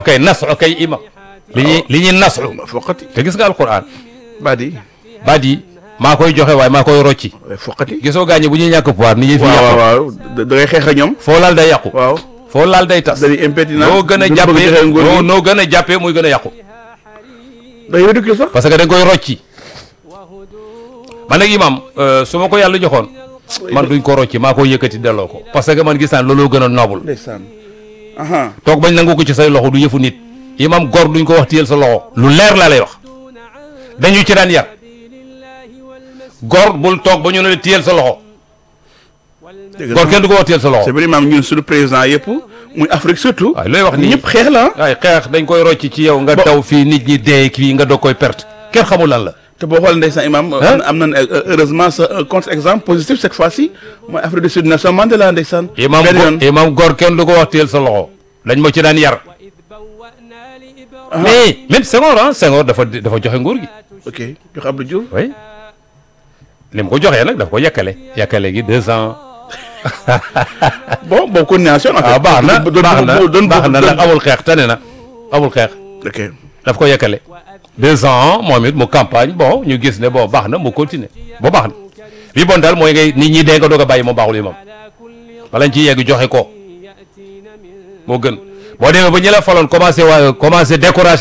kay nasu kay imam li ñuy li ñuy nasu foqati te gis nga alquran baadi baat yi maa koy joxe waaye maa koy rocci foqati gisoo gaañe bu ñuy ñàkk pouvoir ni ñuy fi waaw yàqu waaw da da ngay xeex ak ñoom foo laal day yàqu waaw foo laal day tas dañuy impétinent noo gën a duñ bëgg jàppee joxe nguur noo gi noo gën a jàppee muy gën a yàqu day ridicule sax parce que dañ koy rocci man nag imam euh, su ma ko yàlla joxoon man duñ ko rocci maa ko yëkkati delloo ko parce que man gis naa looloo gën a noble ndeysaan aha toog bañ nangu ko ci say loxo du yëfu nit imam gor duñ ko wax téyel sa loxo lu leer laa lay wax dañu ci daan yar gor bul toog ba ñu ne la téyel sa loxo dëgg gor la kenn du ko wax téyel sa c'est loxo vrai maam ñun suñu président yëpp muy Afrique surtout waaye looy wax nii ñëpp xeex la ah waaye xeex dañ koy rocci ci yow nga Bo- daw fii nit ñi dee fii nga doog koy perte kenn xamul lan la te boo xoolee ndeysaan imam Hein? am na heureusement sa contre-exemple positif cette fois-ci mooy Afrique du Sud Nelson Mandela ndeysaan imam benn yoon go- imam gor kenn du ko wax téyel sa loxo dañ ma ci daan yar mais même Senghor ah Senghor dafa dafa joxe nguur gi ok jox Abdou Diouf oui li mu ko joxee nag dafa ko yàkkale yàkkale gi deux ans bon bon coordination en fait waaw baax na doon baax na doon baax na nag amul xeex tane na amul xeex ok daf ko yàkkale deux ans moom it mu campagne bon ñu gis ne bon baax na mu continuer ba baax na li bon daal mooy ngay nit ñi dee nga doog a bàyyi moom baaxul yi moom bala ñu ciy yegg joxe ko moo gën boo demee ba ñi la faloon commencé waa commencé découragé